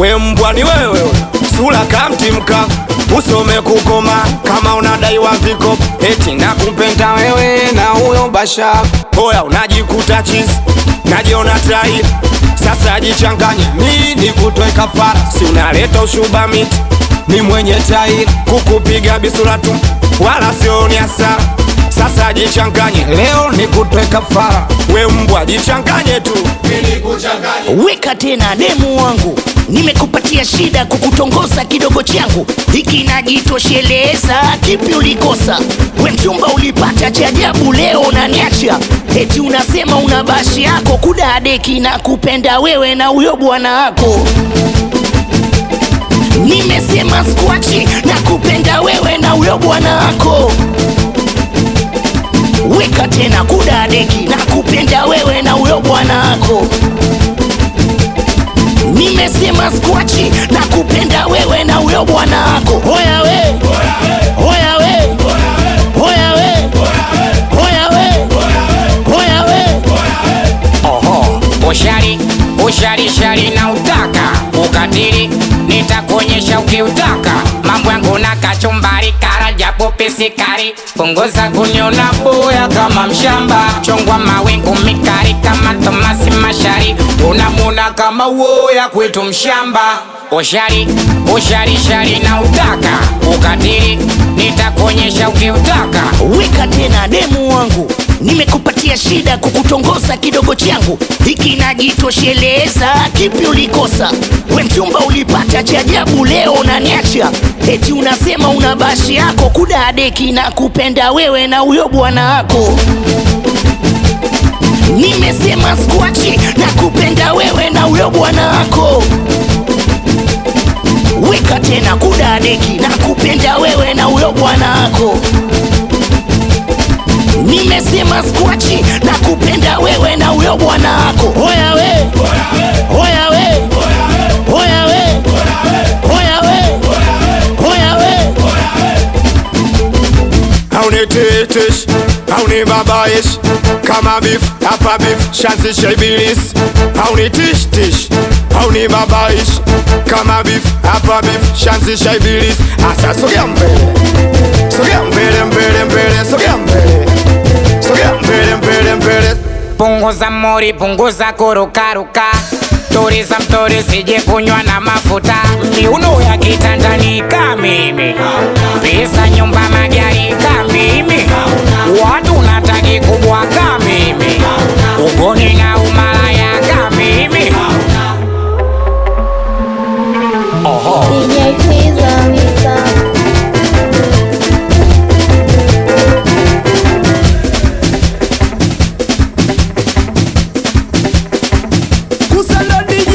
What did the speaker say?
we mbwa ni wewe sura kamtimka usome kukoma kama unadaiwa viko eti na kumpenda wewe na huyo basha oya unajikuta chizi najiona tai sasa jichanganye nini kutoe kafara si unaleta ushuba miti ni mwenye tai kukupiga bisura tu wala sioni hasara sasa jichanganye leo ni kutoe kafara we mbwa jichanganye tu weka tena demu wangu nimekupatia shida kukutongoza kidogo changu hiki najitosheleza kipi ulikosa we mchumba ulipata cha ajabu leo unaniacha eti unasema una bashi yako kudadeki na kupenda wewe na huyo bwana wako nimesema skwachi na kupenda wewe na huyo bwana wako weka tena kudadeki na kupenda wewe na huyo bwana wako nimesema skwachi na kupenda wewe na huyo bwana wako hoya we hoya we hoya we hoya we hoya we Oho, ushari ushari shari na utaka ukatili, nitakuonyesha ukiutaka mambo yangu na kachumbari, kara japo pisikari, punguza kuniona boya kama mshamba, chongwa mawingu mikari kama Tomasi Mashari, unamuna kama woya kwetu mshamba. Ushari ushari shari na utaka ukatili, nitakuonyesha ukiutaka weka tena demu wangu nimekupatia shida kukutongoza kidogo changu hiki najitosheleza kipi ulikosa we mchumba ulipata cha ajabu leo unaniacha eti unasema una bashi yako kudadeki na kupenda wewe na huyo bwana wako nimesema skwachi na kupenda wewe na huyo bwana wako weka tena kudadeki na kupenda wewe na huyo bwana wako nimesema skwachi na kupenda wewe na huyo bwana wako hoya we hoya we hoya we hoya we hoya we hauniteteshi haunibabayeshi kama bifu hapa bifu shanzisha ibilisi haunitishtishi haunibabayeshi kama bifu hapa bifu shanzisha ibilisi asa sogea mbele sogea mbele mbele mbele sogea mbele sogea mbele mbele mbele Punguza mori, punguza kurukaruka, tuliza mtori, sije kunywa na mafuta. Miuno ya kitandani ka mimi, pesa nyumba, magari ka mimi, watu nataki kubwa ka mimi, ugoni na umalaya ka mimi. DJ Twiza Misa. kusando DJ